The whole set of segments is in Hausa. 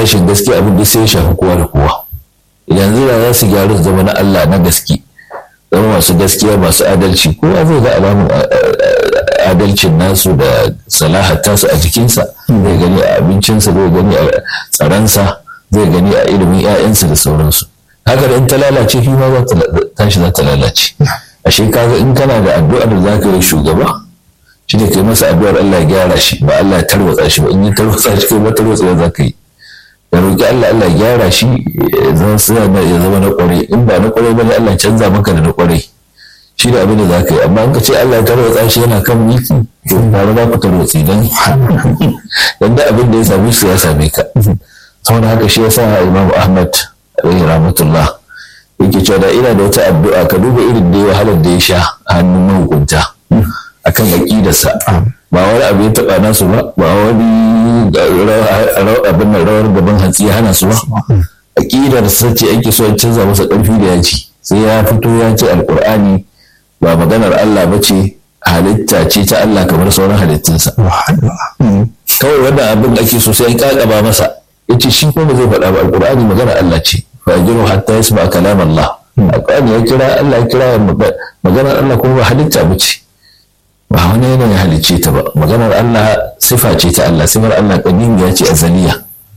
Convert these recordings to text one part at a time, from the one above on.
rashin gaskiya abin da sai ya shafi kowa da kowa yanzu da za su gyaru su zama na Allah na gaske zama masu gaskiya masu adalci kowa zai ga alamun adalcin nasu da salahar tasu a jikinsa zai gani a abincinsa zai gani a tsaransa zai gani a ilimin 'ya'yansa da sauransu haka da in ta lalace shi ma za ta tashi za ta lalace ashe kaga in kana da addu'ar da za ka yi shugaba shi ne kai masa addu'ar Allah ya gyara shi ba Allah ya tarwatsa shi ba in ya tarwatsa shi kai ba tarwatsa za ka yi da roƙi Allah Allah ya gyara shi ya zama na ƙwarai in ba na ƙwarai ba ne Allah canza maka da na ƙwarai shi da abin da za ka yi amma in ka ce Allah ya tarwatsa shi yana kan mulki to ba za ku tarwatsi dan dan da abin da ya same shi ya same ka saboda haka shi yasa Imam Ahmad alaihi rahmatullah yake cewa da ina da wata addu'a ka duba irin da ya wahalar da ya sha a hannun mahukunta akan aƙidarsa ba wani abu ya taɓa nasu ba ba wani abin rawar gaban hantsi ya hana su ba aƙidar sa ce ake so ya canza masa ƙarfi da yaji sai ya fito ya ce alƙur'ani ba maganar Allah ba ce halitta ce ta Allah kamar sauran halittunsa kawai wannan abin da ake so sai an ƙaƙaba masa ya ce shi kuma zai faɗa ba alƙur'ani maganar Allah ce fa yajiru hatta yasma kalam Allah alƙur'ani ya kira Allah ya kira maganar Allah kuma ba halitta ba ce ba wani yanayin halicce ta ba maganar Allah sifa ce ta Allah sifar Allah ya ce azaliya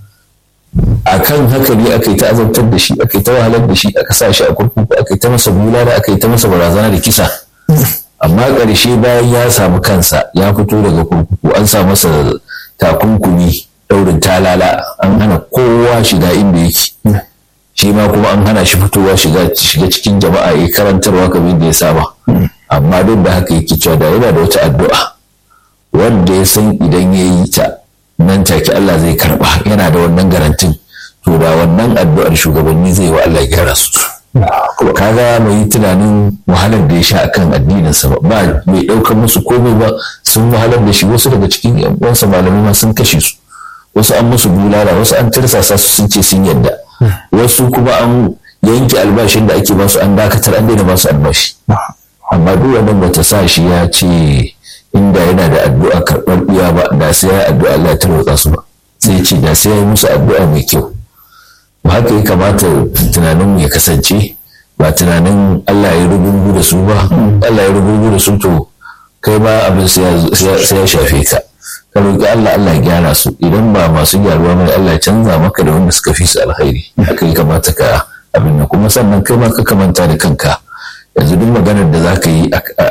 a kan haka ne aka yi ta azabtar da shi aka yi ta wahalar da shi aka sa shi a kurkuku aka yi ta masa bulala aka yi ta masa barazana da kisa amma ƙarshe bayan ya samu kansa ya fito daga kurkuku an sa masa takunkumi daurin talala an hana kowa shiga inda yake shi ma kuma an hana shi fitowa shiga cikin jama'a ya karantarwa kamar da ya saba amma duk da haka yake cewa da yana da wata addu'a wanda ya san idan ya yi ta nan take Allah zai karba yana da wannan garantin to da wannan addu'ar shugabanni zai wa Allah gyara su kaga mai yi tunanin wahalar da ya sha akan addininsa ba ba mai ɗaukar musu komai ba sun wahalar da shi wasu daga cikin yan uwansa malamai ma sun kashe su wasu an musu bulala wasu an tirsasa su sun ce sun yadda wasu kuma an yanke albashin da ake basu an dakatar an daina basu albashi amma duk wannan bata sa shi ya ce inda yana da addu'a karɓar iya ba da sai ya addu'a Allah ya tarwatsa su ba sai ce da sai ya yi musu addu'a mai kyau haka ya kamata tunanin ya kasance ba tunanin Allah ya rubutu da su ba Allah ya rubutu da su to kai ba abin sai ya shafe ka ka roƙi Allah Allah ya gyara su idan ba masu gyaruwa mai Allah ya canza maka da wanda suka fi su alkhairi haka ya kamata ka abin nan kuma sannan kai ma ka kamanta da kanka yanzu duk maganar da za ka yi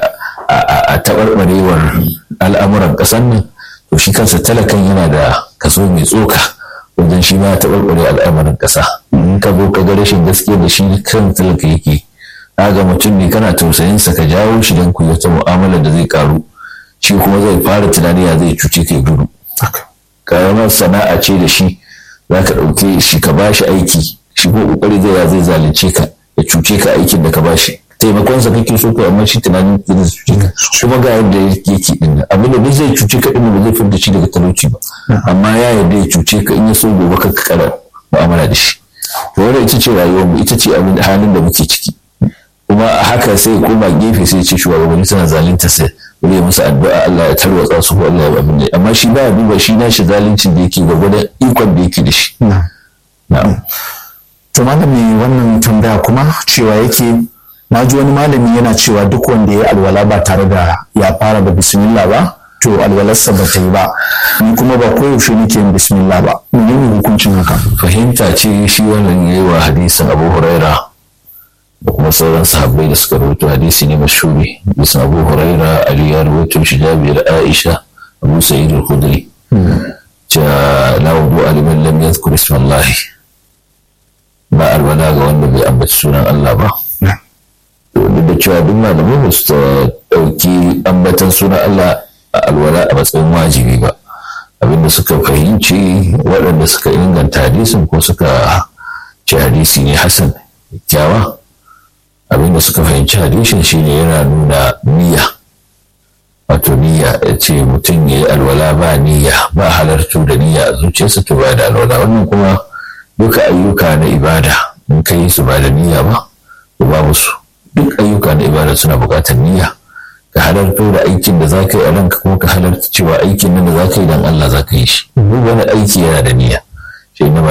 a taɓarɓarewar al'amuran ƙasar nan to shi kansa talakan yana da kaso mai tsoka wajen shi ma taɓarɓare al'amuran ƙasa in ka zo ka ga rashin gaskiya da shi kan talaka yake ga mutum ne kana tausayinsa ka jawo shi don ku wata mu'amala da zai karu shi kuma zai fara tunani ya zai cuce kai gudu karamar sana'a ce da shi za ka ɗauke shi ka ba shi aiki shi ko ƙoƙari zai ya zai zalunce ka ya cuce ka aikin da ka ba shi taimakonsa kake so ka amma shi tunanin zai cuce ka kuma ga yadda yake din abin da duk zai cuce ka din ba zai fitar da shi daga talauci ba amma ya yarda ya cuce ka in ya so gobe ka kara mu'amala da shi to wannan ita ce rayuwar mu ita ce abin halin da muke ciki kuma a haka sai koma gefe sai ce shugabanni suna zalunta sai wani ya musu addu'a Allah ya tarwatsa su ko Allah ya abin da amma shi ba duba shi nashi zaluncin da yake gwagwada ikon da yake da shi na'am to malami wannan tambaya kuma cewa yake na ji wani malami yana cewa duk wanda ya alwala ba tare da ya fara da bismillah ba to alwalarsa ba ta yi ba ni kuma ba koyaushe nake yin bismillah ba menene hukuncin haka fahimta ce shi wannan yayi wa hadisin Abu Huraira da kuma sauran sahabbai da suka rubuta hadisi ne mashhuri bisan Abu Huraira Ali ya rubuta shi Jabir Aisha Abu Sa'id al-Khudri ja la wudu aliman lam yadhkur isma Allah ba alwala ga wanda bai ambaci sunan Allah ba duk da cewa duk malamai ba su ɗauki ambatan sunan Allah a alwala a matsayin wajibi ba abinda suka fahimci waɗanda suka inganta hadisin ko suka ce hadisi ne hasan kyawa abinda suka fahimci hadisin shine yana nuna niyya wato niyya ya ce mutum ya yi alwala ba niyya ba halartu da niyya a zuciyarsa to ba da alwala wannan kuma duka ayyuka na ibada in ka yi su ba da niyya ba to babu su duk ayyuka na ibada suna buƙatar niyya ka halarto da aikin da za ka yi a ranka kuma ka halarta cewa aikin nan da za ka yi don Allah za ka yi shi duk wani aiki yana da niyya shi